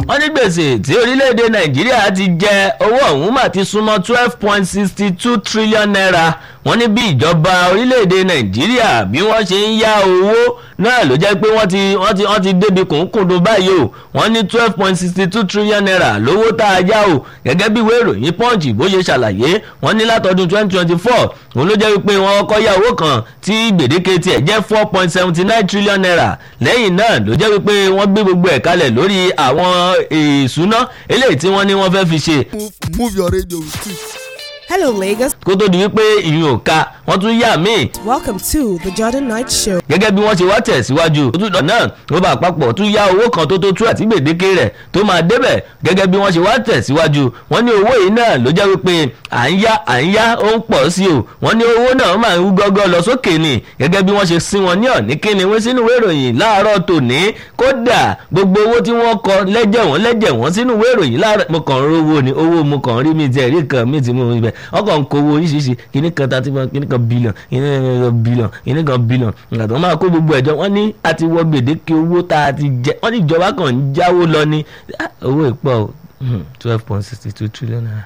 wọ́n ní gbèsè tí orílẹ̀-èdè nàìjíríà ti jẹ owó ọ̀hún mà ti súnmọ́ twelve point sixty two trillion naira wọ́n ní bí ìjọba orílẹ̀-èdè nàìjíríà bí wọ́n ṣe ń yá owó náà ló jẹ́ pé wọ́n ti wọ́n ti wọ́n ti débi kùnkùndùn báyìí o wọ́n ní twelve point sixty two trillion naira lówó tá a yá o gẹ́gẹ́ bí ìwé ìròyìn punch bó ṣe ṣàlàyé wọ́n ní látọdún twenty twenty four òun ló jẹ́ wípé wọ́n kọ́ yá owó kan tí gbèdéke tiẹ̀ jẹ́ four point seventy nine trillion naira lẹ́yìn náà ló jẹ́ wípé wọ́n gbé gbogbo ẹ̀ kalẹ̀ lórí àwọn ìṣúná eléyìí tí wọ́n ní wọ́n fẹ́ fi ṣe move move your radio with it. Hello, Lagos. kó tó di wípé ìyún ò ka wọ́n tún yá míì Welcome to the Jordan Night Show. gẹ́gẹ́ bí wọ́n ṣe wá tẹ̀síwájú òtútù náà ló bá àpapọ̀ tún yá owó kan tó tó tú àti gbèdéke rẹ̀ tó máa débẹ̀ gẹ́gẹ́ bí wọ́n ṣe wá tẹ̀síwájú wọ́n ní owó yìí náà ló jẹ́ wípé à ń yá à ń yá ó ń pọ̀ sí o wọ́n ní owó náà máa ń gbọ́gọ́ lọ sókè ni gẹ́gẹ́ bí wọ́n ṣe sí wọn ní ọ̀ní kíni wọ́n sínú ìwé ìròyìn láàárọ̀ tòní kódà gbogbo owó tí wọ́n kọ lẹ́jẹ̀ wọ́n lẹ́jẹ̀ wọ́n sínú ìwé ìròyìn láàárọ̀ mo kàn ń rówó ni owó mo kàn ń rí mi tiẹ̀ rí kan mi ti mú mi bẹ̀ ọkàn ń kówó oríṣiríṣi kíní kan thirty one kíní kan billion kíní kan billion kíní kan billion ìgbà tó máa kó gbogbo ẹ̀jọ́ wọ́n ní a ti wọ gbèdéke owó tá a ti jẹ wọ́n ní ìjọba kan ń jáwó lọ ní Ah, owó ìpọ̀ o twelve point sixty two trillion naira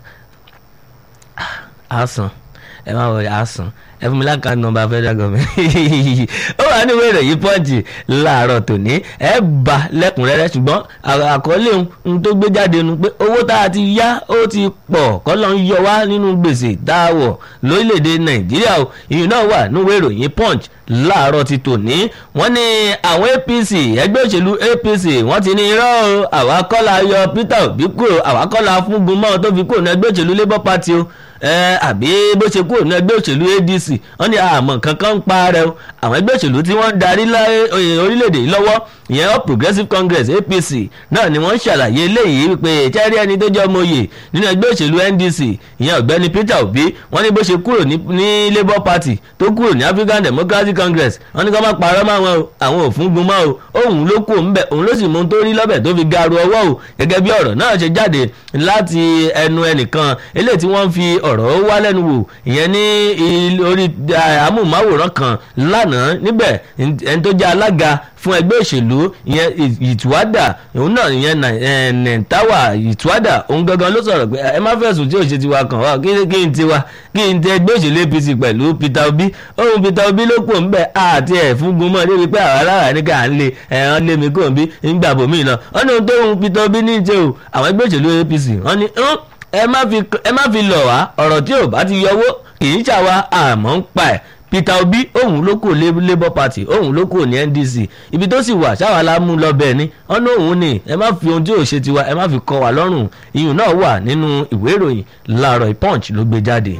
a san ẹ máa wọ a san ẹ fún mi láǹkà nọ́mbà federal government ó wà ní ìwé ìròyìn pọ́ǹtì láàárọ̀ tòní ẹ bá lẹ́kùnrẹ́rẹ́ ṣùgbọ́n àkọlé ohun tó gbé jáde nu pé owó tá a ti yá ó ti pọ̀ kọ́lọ́ ń yọ wá nínú gbèsè tá a wọ̀ lórílẹ̀‐èdè nàìjíríà o ìyún náà wà ní ìwé ìròyìn punch láàárọ̀ ti tòní wọ́n ní àwọn apc ẹgbẹ́ òṣèlú apc wọ́n ti ní irọ́ o àwa kọ́ la yọ peter obi kúrò àwa kọ́ la fún gunmọ́ tó fi kúrò ní ẹgbẹ́ òṣèlú labour party o ẹ àbí bó ṣe kúrò ní ẹgbẹ́ òṣèlú adc wọ́n ní àmọ́ kankan ń pa rẹ o àwọn ẹgbẹ́ òṣèlú tí wọ́n ń darí orílẹ̀-èdè yìí lọ́wọ́ ìyẹn all progressives congress apc náà ni wọ́n ṣàlàyé eléyìí wípé chẹ́rí ẹni tó jẹ́ ọmọye nínú ẹgbẹ́ òṣèlú ndc ìyẹn ọ̀gbẹ́ni peter obi wọ́n ní bó ṣe kúrò ní labour party tó kúrò ní african democratic congress wọ́n ní kó má parọ́ mọ́ àwọn àwọn òfin gun mọ́ o òun ló kù ńbẹ òun ló sì mú tó rí lọ́bẹ̀ tó fi garu ọwọ́ o gẹ́gẹ́ bí ọ̀rọ̀ náà ṣe jáde láti ẹnu ẹnìkan eléyìí tí wọ́n fi ọ̀rọ̀ wá lẹ́nu wò ìyẹn ní orí amóhùnmáwòrán kan lánàá níbẹ̀ ẹni tó jẹ́ alága fún ẹgbẹ́ òṣèlú ìyẹn ìtúwádà òun náà ìyẹn nẹ̀ntàwà ìtúwádà òun gangan ló sọ̀rọ̀ pé ẹ má fẹ̀sùn tí òṣèlú tiwa kàn wá kí n tiwa kí n tẹ ẹgbẹ́ òṣèlú apc pẹ̀lú peter obi òun peter obi ló kù ńbẹ àti ẹ̀ fún gunmọ́ débi pé àwọn alára ní ká ń lé ẹ̀hán lé mi kò ń bí ńgbà bòmí náà wọ́n ní ohun tó ń peter obi ní ìṣe o àwọn ẹgbẹ́ òṣèlú apc wọ́n ní ẹ má fi lọ̀ wá ọ̀rọ̀ tí ò bá ti yọwọ́ kì í ṣàwa àmọ́ ń pa ẹ̀ peter obi òun ló kò labour party òun ló kò ní ndc ibi tó sì wà ṣáwa la mú lọ bẹ́ẹ̀ ni ọ̀nà òun ni ẹ má fi ohun tí ò ṣe tiwa ẹ má fi kọ́ wa lọ́rùn iyùn náà wà nínú ìwé ìròyìn láàárọ̀ punch ló gbé jáde.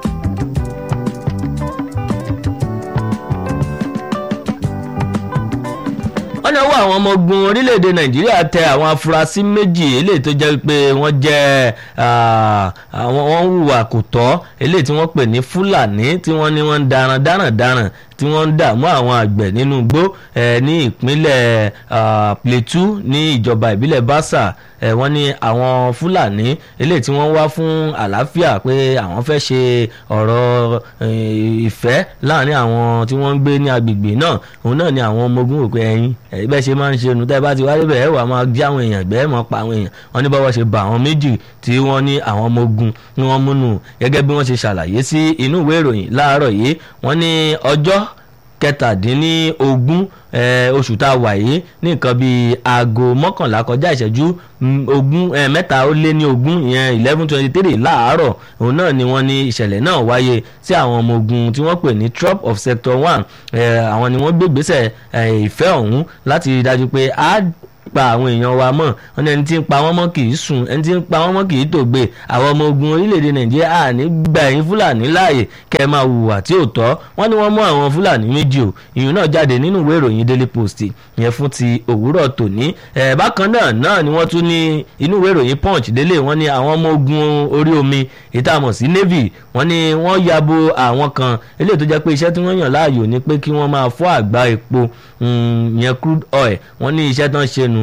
wọ́n ní ọwọ́ àwọn ọmọ ogun orílẹ̀-èdè nàìjíríà tẹ àwọn afurasí méjì eléyìí tó jẹ́ pé wọ́n jẹ́ àwọn wọ́n hùwà kò tọ́ eléyìí tí wọ́n pè ní fúlàní tí wọ́n ní wọ́n ń daran daran daran tí wọ́n ń dààmú àwọn àgbẹ̀ nínú igbó ní ìpínlẹ̀ plateau ní ìjọba ìbílẹ̀ basa wọ́n ní àwọn fúlàní eléyìí tí wọ́n wá fún àlàáfíà pé àwọn fẹ́ ṣe ọ̀rọ̀ ìfẹ́ láàrin àwọn tí wọ́n ń gbé ní agbègbè náà òun náà ni àwọn ọmọ ogun òpin ẹ̀yìn ẹ̀yìn bẹ́ẹ̀ ṣe máa ń ṣe nu tẹ́ bá ti wá débẹ̀ ẹ̀ wà máa gbé àwọn èèyàn gbẹ́ ẹ̀ máa pa àwọn èèyàn wọ́n ní báwọ̀ ṣe bá àwọn méjì tí wọ́n ní àwọn ọmọ ogun ni wọ́n múnú gẹ́gẹ́ bí wọ́n ṣe ṣàlàyé sí inú ìwé ìròyìn láàárọ̀ yìí wọ́n ní ọjọ́ kẹtàdínlógún oṣù tá a wà yìí ní nǹkan bíi aago mọ́kànlá kọjá ìṣẹ́jú ogún mẹ́ta ó lé ní ogún ìyẹn eleven twenty three láàárọ̀ òun náà ni wọ́n ní ìṣẹ̀lẹ̀ náà wáyé sí àwọn ọmọ ogun tí wọ́n pè ní trop of sector one àwọn ni wọ́n gbé ìgbésẹ̀ ìfẹ́ ọ̀hún láti rí i dájú pé a pa àwọn èèyàn wa mọ̀ wọn ní ẹni tí ń pa wọ́n mọ́ kì í sùn ẹni tí ń pa wọ́n mọ́ kì í tògbé àwọn ọmọ ogun orílẹ̀-èdè nàìjíríà à ní gbà yín fúlàní láàyè kẹ́ ẹ máa hùwà tí ò tọ́ wọ́n ní wọ́n mú àwọn fúlàní méjì o ìyún náà jáde nínú ìwé ìròyìn daily post yẹn fún ti òwúrọ̀ tòní ẹ̀ bákan náà náà ni wọ́n tún ní inú ìwé ìròyìn punch délé wọ́n ní àwọn ọmọ ogun orí omi ìtààmọ̀ sí navy wọ́n ní wọ́n yabo àwọn kan eléyìí tó jẹ́ pé iṣẹ́ tí wọ́n yàn láàyò ni pé kí wọ́n máa fọ́ àgbá epo yẹn crude oil wọ́n ní iṣẹ́ tán ṣe nu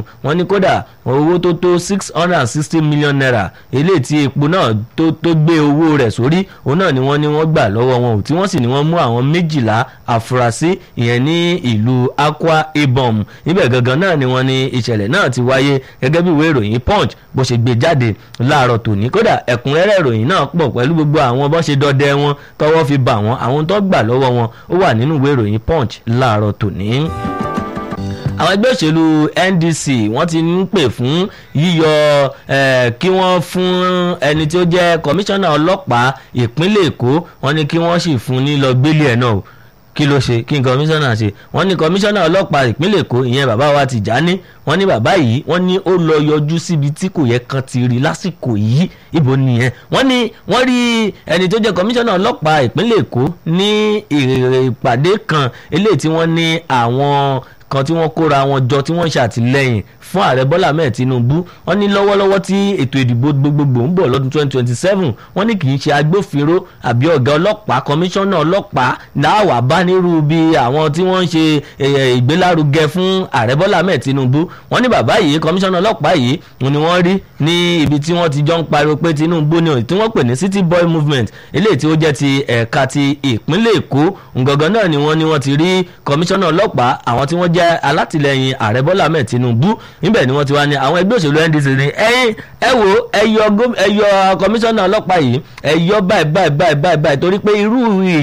wọ́n ní kódà owó tó tó six hundred and sixty million naira eléyìí tí epo náà tó tó gbé owó rẹ̀ sórí òun náà ni wọ́n ní wọ́n gbà lọ́wọ́ wọn ò tí wọ́n sì ní wọ́n mú àwọn méjìlá àfúrásì ìyẹn ní ìlú Akwa Ibom níbẹ̀ gangan náà ni wọ́n ní ìṣẹ̀lẹ̀ náà ti wáyé gẹ́gẹ́ bí ìwé ìròyìn Punch bó ṣe gbé jáde láàárọ̀ tòní kódà ẹ̀kúnrẹ́rẹ́ ìròyìn náà pọ̀ pẹ̀lú gbogbo àwọn bó ṣe dọdẹ wọn tọwọ́ fi bà wọ́n àwọn tó gbà lọ́wọ́ wọn ó wà nínú ìwé ìròyìn Punch láàárọ̀ tòní àwọn ẹgbẹ́ òṣèlú NDC wọ́n ti ń pè fún yíyọ kí wọ́n fún ẹni tí ó jẹ́ kọmíṣánná ọlọ́pàá ìpínlẹ̀ Èkó wọ́n ní kí wọ́n sì fún ní lọ gbélé ẹ̀ náà kí ló ṣe kí n kọmíṣánná ṣe wọ́n ní kọmíṣánná ọlọ́pàá ìpínlẹ̀ Èkó ìyẹn bàbá wa Tìjání wọ́n ní bàbá yìí wọ́n ní ó lọ yọjú síbi tí kò yẹ kan ti rí lásìkò yìí ibo nìyẹn wọ́n ní wọ́n rí ẹni tó jẹ́ kọmíṣánná ọlọ́pàá ìpínlẹ̀ Èkó ní ìpàdé kan eléyìí tí wọ́n ní àwọn kan tí wọ́n kóra wọn jọ tí wọ́n ṣàtìlẹ́yìn fún ààrẹ bọ́lá ahmed tinubu wọ́n ní lọ́wọ́lọ́wọ́ tí ètò ìdìbò gbogbogbò ń bọ̀ lọ́dún 2027 wọ́n ní kì í ṣe agbófinró àbí ọ̀gá ọlọ́pàá kọmíṣánná ọlọ́pàá láwà bá nírú bí àwọn tí wọ́n ń ṣe ìgbélárugẹ fún ààrẹ bọ́lá ahmed tinubu wọ́n ní bàbá yìí kọmíṣánná ọlọ́pàá yìí ni wọ́n rí ní ibi tí wọ́n ti jọ ń pariwo pé tinubu ni tí wọ́n pè ní city boy movement eléyìí tí ó jẹ́ ti ẹ̀ka ti ìpínlẹ̀ èkó ǹgangan náà ni wọ́n ní wọ́n ti rí kọmíṣánná ọlọ́pàá àwọn tí wọ́n jẹ́ alátìlẹyìn ààrẹ bọ́lá ahmed tinubu níbẹ̀ ni wọ́n ti wá ní àwọn ẹgbẹ́ òṣèlú ndc ní ẹ̀yin ẹ wo ẹ yọ kọmíṣánná ọlọ́pàá yìí ẹ yọ báyìí báyìí báyìí báyìí báyìí torí pé irú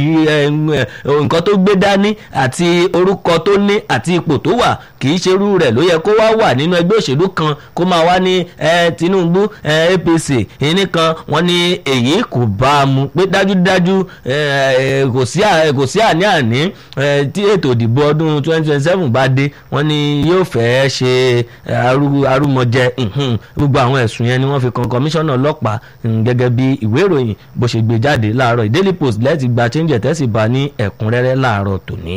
nǹkan tó gbé dání àti orúkọ tó ní àti ipò tó wà kì í ṣe irú rẹ̀ ló yẹ kó wá wà nínú ẹgbẹ́ òṣèlú kan kó máa wá ní tinubu apc ìní kan wọ́n ní èyí kò bá a mu pé dájúdájú kò sí àní-àní tí ètò ìdìbò ọdún twenty twenty seven bá dé wọ́n ní yóò fẹ́ ṣe arúmọjẹ gbogbo àwọn ẹ̀sùn yẹn ni wọ́n fi kan kọmíṣánná ọlọ́pàá gẹ́gẹ́ bí ìwé ìròyìn bó ṣe gbé jáde láàárọ̀ Daily Post lẹ́ẹ̀tì gba change tẹ́sí bá ní ẹ̀kúnrẹ́rẹ́ láàárọ̀ tòní.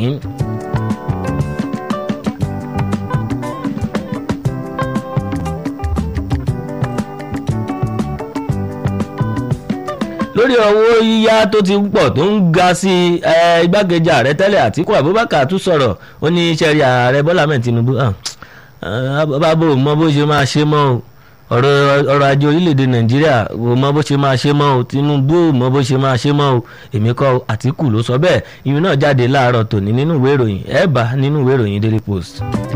lórí owó yíyá tó ti pọ̀ tó ń ga sí igbákejì ààrẹ tẹ́lẹ̀ Àtíkù Abubakar tún sọ̀rọ̀ ó ní sẹ́rí ààrẹ Bọ́lá mẹ́ẹ̀ Tinubu bábò mọ bó ṣe máa ṣe mọ́ o ọrọ̀ ajé orílẹ̀-èdè Nàìjíríà kò mọ bó ṣe máa ṣe mọ́ o Tinubu mọ bó ṣe máa ṣe mọ́ o èmi kọ́ Àtíkù ló sọ bẹ́ẹ̀ ìyún náà jáde láàárọ̀ tòní nínú ìwé ìròyìn ẹ̀ bá nínú ìwé ìròyìn Daily Post.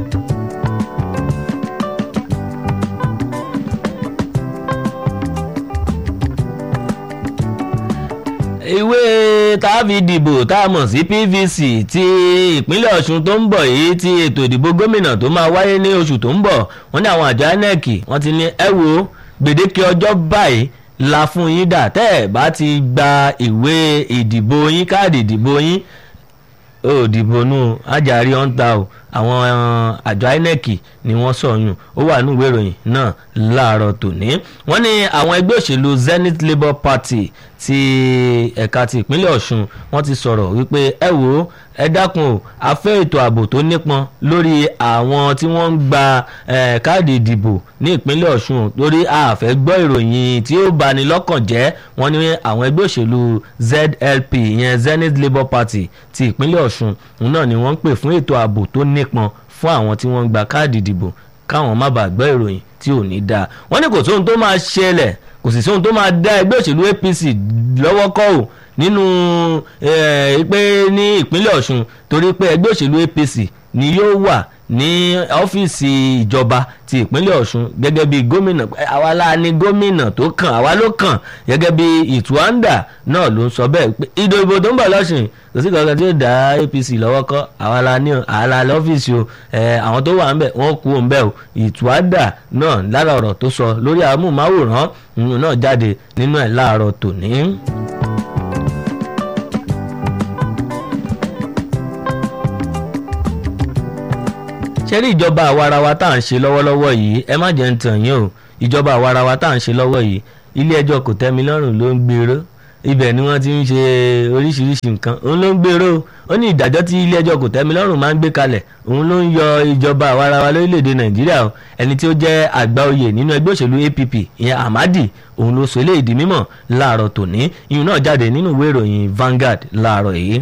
ìwé tàbí dìbò tá a mọ̀ sí PVC ti ìpínlẹ̀ Ọ̀ṣun tó ń bọ̀ yìí ti ètò ìdìbò gómìnà tó máa wáyé ní oṣù tó ń bọ̀ wọ́n ní àwọn àjọ INEC wọ́n ti ní ẹ wo gbèdéke ọjọ́ báyìí la fún yín dà tẹ́ ẹ̀ bá ti gba ìwé ìdìbò yín káàdì ìdìbò yín ó dìbò nù ajárí ọ̀ǹta o àwọn àjọ INEC ni wọ́n sọ̀yún ó wà ní ìwé ìròyìn náà láàárọ̀ tòní wọ́n ní àwọn ẹgbẹ́ òṣèlú Zenith Labour Party ti ẹ̀ka ti ìpínlẹ̀ Ọ̀ṣun wọ́n ti sọ̀rọ̀ wípé ẹ wò ó ẹ dákun o a fẹ́ ètò ààbò tó nípọn lórí àwọn tí wọ́n ń gba káàdì ìdìbò ní ìpínlẹ̀ Ọ̀ṣun lórí a fẹ́ gbọ́ ìròyìn tí ó bani lọ́kàn jẹ́ wọ́n ní àwọn ẹgbẹ́ òṣèlú ZLP ìyẹn Zenith Labour Party ti ìpínlẹ̀ Ọ̀ṣun òun náà ni wọ́n ń pè fún ètò ààbò tó nípọn fún àwọn tí wọ́n ń gba káàdì ìdìbò káwọn má bàa gbọ́ ìròyìn tí ò ní dáa wọ́n ní kò sóhun tó máa ṣẹlẹ̀ kò sì sóhun tó máa dá ẹgbẹ́ òṣèlú APC lọ́wọ́ kọ́ ò nínú pé ní ìpínlẹ̀ Ọ̀ṣun torí pé ẹgbẹ́ òṣèlú APC ni yóò wà ní ọ́fíìsì ìjọba ti ìpínlẹ̀ Ọ̀ṣun gẹ́gẹ́ bí gómìnà àwa la ní gómìnà tó kàn àwa ló kàn gẹ́gẹ́ bí ìtúwáńdà náà ló ń sọ bẹ́ẹ̀ pé ìdìbò tó ń bọ̀ lọ́sùn kò sí kankan tí ó dá APC lọ́wọ́ kọ́ àwa la ní àwa la lọ́fíìsì o àwọn tó wà ń bẹ̀ wọ́n kú òun bẹ́ẹ̀ o ìtúwáńdà náà lára ọ̀rọ̀ tó sọ lórí amóhùnmáwòrán náà jáde nínú ẹ̀ láàárọ̀ tòní. ṣe rí ìjọba àwarawa tá à ń ṣe lọ́wọ́lọ́wọ́ yìí ẹ má jẹ́ ń tàn yín o ìjọba àwarawa tá à ń ṣe lọ́wọ́ yìí ilé ẹjọ́ kò tẹ́mi lọ́rùn ló ń gbèrò ibẹ̀ ni wọ́n ti ń ṣe oríṣiríṣi nǹkan òun ló ń gbèrò ó ní ìdájọ́ tí ilé ẹjọ́ kò tẹ́mi lọ́rùn máa ń gbé kalẹ̀ òun ló ń yọ ìjọba àwarawa lórílẹ̀‐èdè nàìjíríà o ẹni tí ó jẹ́ àgbà oyè nínú ẹgbẹ́ òṣèlú APP ìyẹn Ahmadi òun ló sọ eléyìí di mímọ̀ láàárọ̀ tòní ìyún náà jáde nínú ìwé ìròyìn Vanguard láàárọ̀ yìí.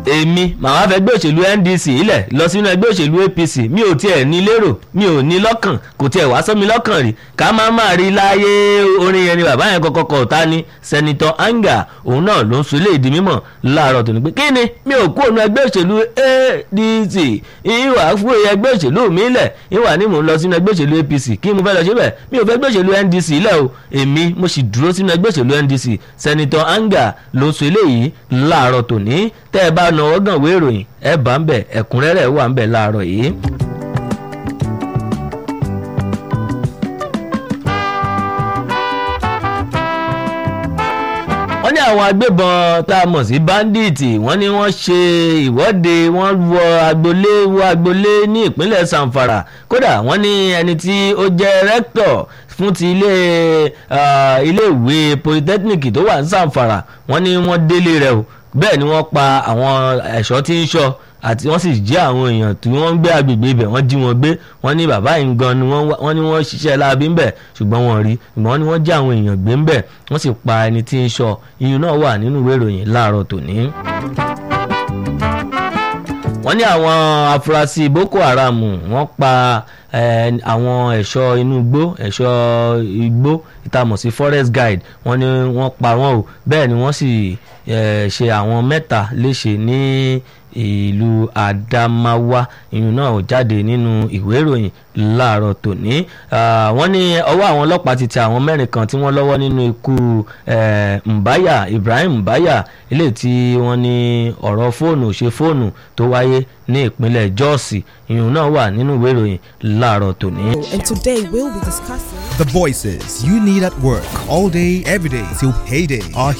èmi màá fẹ́ gbé òṣèlú ndc ilẹ̀ lọ sínú ẹgbẹ́ òṣèlú apc mi ò tiẹ̀ ní lérò mi ò ní lọ́kàn kò tiẹ̀ wá sọ́mi lọ́kàn rí ká má má rí láyé orin yẹn ni bàbá yẹn kọ́kọ́ kọ́ ta ni sẹ́nitọ́ anga òun náà ló ń sọ ilé ìdí mímọ̀ láàárọ̀ tó ní pé kí ni mi ò kó òun ẹgbẹ́ òṣèlú adc ìwà fún ẹgbẹ́ òṣèlú mi lẹ̀ ìwà ni mò ń lọ sínú ẹgbẹ́ òṣèlú apc kí mo fẹ́ lọ síbẹ̀ mi ò fẹ́ ẹgbẹ́ òṣèlú ndc lẹ̀ o èmi mo sì dúró sínú ẹgbẹ́ òṣèlú ndc sẹ́nitọ́ anga ló sọ eléyìí láàárọ̀ tòní tẹ́ ẹ bá náwó gàn wé ìròyìn ẹ bá ń bẹ̀ ẹ̀kúnrẹ́rẹ́ wà ń bẹ̀ láàárọ̀ yìí. wọ́n ní àwọn agbébọn tá a mọ̀ sí báńdíìtì wọ́n ní wọ́n ṣe ìwọ́de wọ́n wọ agbolé wọ agbolé ní ìpínlẹ̀ sanfara kódà wọ́n ní ẹni tí ó jẹ́ rẹ́ktọ̀ fún ti ilé iléèwé polytechnic tó wà ní sanfara wọ́n ní wọ́n délé rẹ̀ o bẹ́ẹ̀ ni wọ́n pa àwọn ẹ̀ṣọ́ tí ń ṣọ́ àti wọ́n sì jí àwọn èèyàn tí wọ́n ń gbé agbègbè ibẹ̀ wọ́n jí wọn gbé wọ́n ní bàbá yìí gan ni wọ́n ní wọ́n ṣiṣẹ́ láabi ńbẹ̀ ṣùgbọ́n wọ́n rí ṣùgbọ́n wọ́n ní wọ́n jí àwọn èèyàn gbé ńbẹ̀ wọ́n sì pa ẹni tí ń ṣọ́ iyùn náà wà nínú ìwé ìròyìn láàárọ̀ tòní wọ́n ní àwọn afurasí boko haram wọ́n pa àwọn ẹ̀ṣọ́ inú igbó ẹ̀ṣọ́ igbó ìtamọ̀ sí forest guide wọ́n ní wọ́n pa wọ́n o bẹ́ẹ̀ ni wọ́n sì ṣe àwọn mẹ́ta léṣe ní ìlú Adamawa ìyún náà ò jáde nínú ìwé ìròyìn láàárọ̀ tòní wọ́n ní ọwọ́ àwọn ọlọ́pàá ti tẹ àwọn mẹ́rin kan tí wọ́n lọ́wọ́ nínú ikú Mbaya Ibrahim Mbaya ilé tí wọ́n ní ọ̀rọ̀ fóònù ṣe fóònù tó wáyé ní ìpínlẹ̀ Jos ìyún náà wà nínú ìwé ìròyìn láàárọ̀ tòní. And today we'll be discussing. The voices you need at work all day, every day till payday are